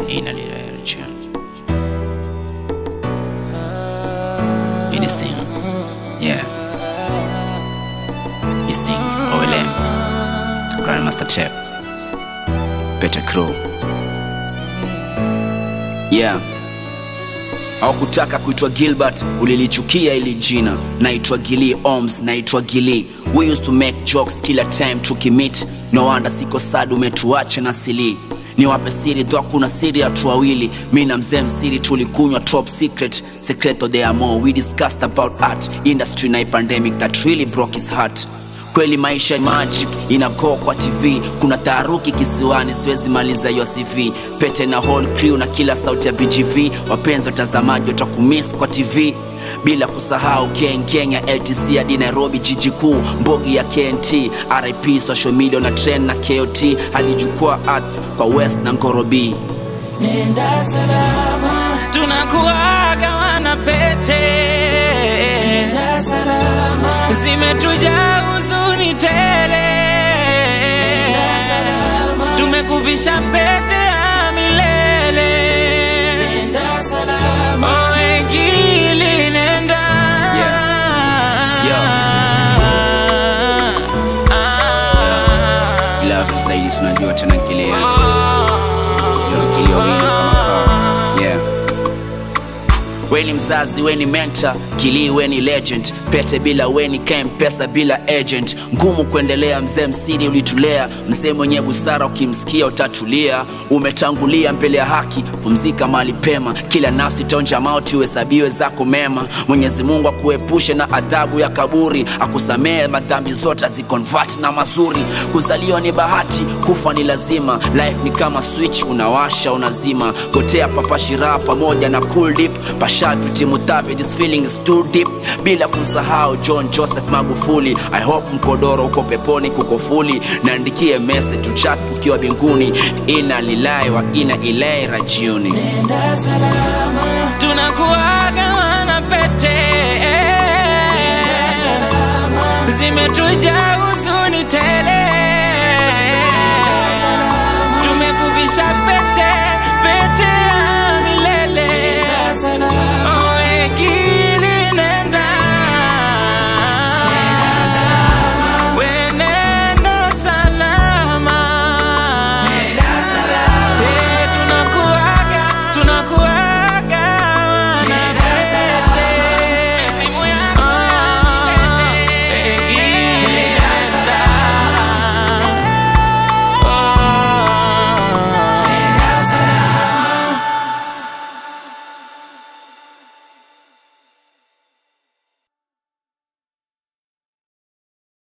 ina lilirejea Anything, yeah. He sings OLM, Grandmaster Chef, Peter Crow. Yeah. Haukutaka kuitwa Gilbert, ulilichukia ili jina. Naitwa Gili Oms, naitwa Gili. We used to make jokes kila time tukimit. No wonder siko sad umetuacha na sili. Niwape siri dho kuna siri ya watu wawili. Mi na mzee msiri tulikunywa top secret. Secreto de amor, we discussed about art, industry na a pandemic that really broke his heart kweli maisha magic inago kwa tv kuna taharuki kisiwani siwezi maliza hiyo cv pete na whole crew na kila sauti ya bgv wapenzi watazamaji watakumiss kwa tv bila kusahau kenkeng ya ltc hadi nairobi jiji kuu mbogi ya knt rip social media na trend na kot hadi jukwaa arts kwa west na ngorobi Nenda salama, tunakuaga wana pete nenda salama, zimetuja huzuni tele salama. tumekuvisha pete ya milele nenda salama, oegili nenda Ah. ila zaidi tunajua tena kileo kilio wili kama kawa. yeah. weni mzazi weni mentor kilii weni legend pete bila weni kem pesa bila agent ngumu kuendelea mzee msiri ulitulea mzee mwenye busara ukimsikia utatulia umetangulia mbele ya haki pumzika mahali pema kila nafsi tonja mauti uhesabiwe zako mema mwenyezi mungu akuepushe na adhabu ya kaburi akusamehe madhambi zote azikonvert na mazuri kuzaliwa ni bahati kufa ni lazima life ni kama switch unawasha unazima kotea papashira pamoja na cool dip pashalpiti mutavi this feeling is too deep bila kumsahau john joseph magufuli i hope mkodoro uko peponi kuko fuli naandikie message tuchat ukiwa binguni ina lilai wa ina ilai rajiuni nenda salama, tunakuaga wana pete salama, zimetuja huzuni tele tumekuvisha pete pete